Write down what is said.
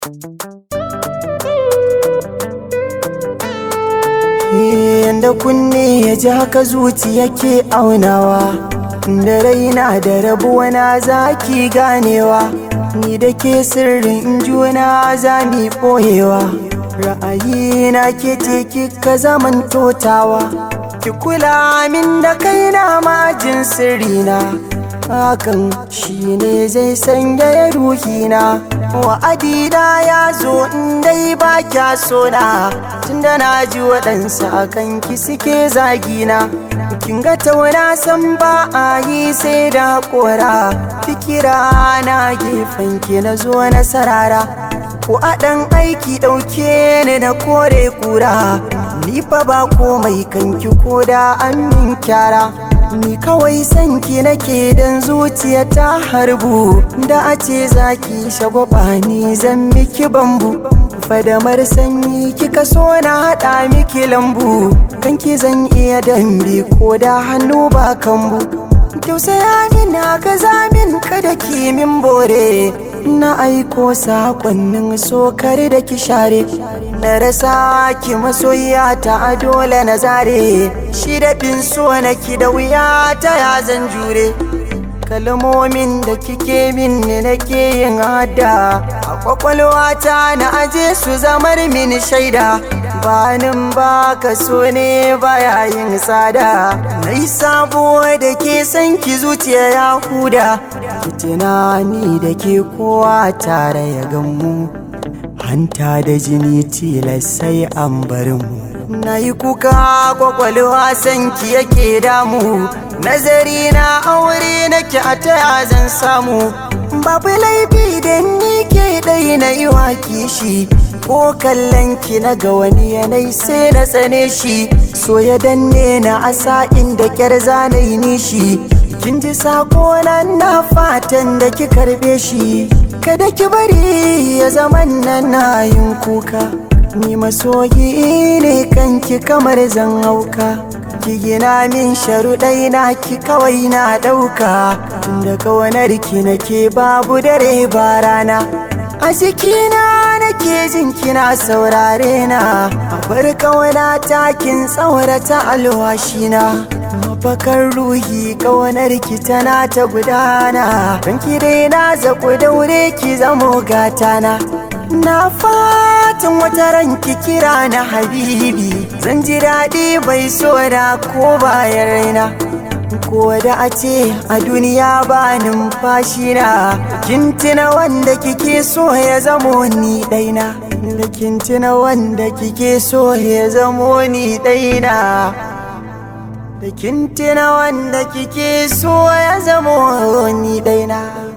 Yanda kunne ya ji haka zuciya ke aunawa Da raina da rabuwa na zaki ganewa Ni da ke sirrin juna za mi ɓoyewa Ra'ayina ke ce kika zaman totawa Ki kula min da kaina majin sirrina Hakan shi ne zai sanya ruhina Wa'adina ya zo in dai ba kya sona Tunda na ji waɗansu akan ki suke zagina Kin ga tauna san ba a yi sai da haƙora Fikira na gefen ki na zo na sarara Ko a ɗan aiki ɗauke ni na kore kura Ni fa ba komai kanki ko da an min kyara Ni kawai sanki nake dan zuciya ta harbu Da a ce zaki shagwaba ni zan miki bambu Fadamar sanyi kika so na haɗa miki lambu Kanki zan iya dambe ko da hannu ba kambu Tausaya min haka zamin kada ki min bore Na aiko sakonnin sokar da ki share Na rasa ki masoyiya ta dole na zare Shi da fin so na ki da wuya ta ya zan jure Kalmomin da kike min ne nake yin hada A kwakwalwata na aje su zamar min shaida Banin ba ka so ne baya yin tsada Na yi sabo da ke san ki zuciya ya huda Ki tunani da ke kowa tare ya gamu Hanta da jini tilas sai an bari mu Na yi kuka kwakwalwa sanki yake damu Nazari na aure nake a taya zan samu Babu laifi da ni ke ɗai na yi wa kishi Ko kallon ki na ga wani yanayi sai na tsane shi So ya danne na asa inda kyar zanayi nishi Kin ji sako nan na fatan da ki karbe shi Kada ki bari ya zaman nan na yin kuka Ni masoyi ne kanki kamar zan hauka Ki gina min sharuɗai na ki kawai na ɗauka Tunda kawanar ki nake babu dare ba rana A jikina nake jin kina saurare na A bar kawana takin tsaurata alwashina Mafakar ruhi kawanar ki tana ta gudana Don ki dai na zaku daure ki zamo gatana Na fatan wata ranki kira na habibi Zan ji daɗi bai so da ko bayan raina Ko da a ce a duniya ba numfashi na Kin tuna wanda kike so ya zamo ni ɗaina Da kin tuna wanda kike so ya zamo ni ɗaina Da kin tuna wanda kike so ya zamo ni ɗaina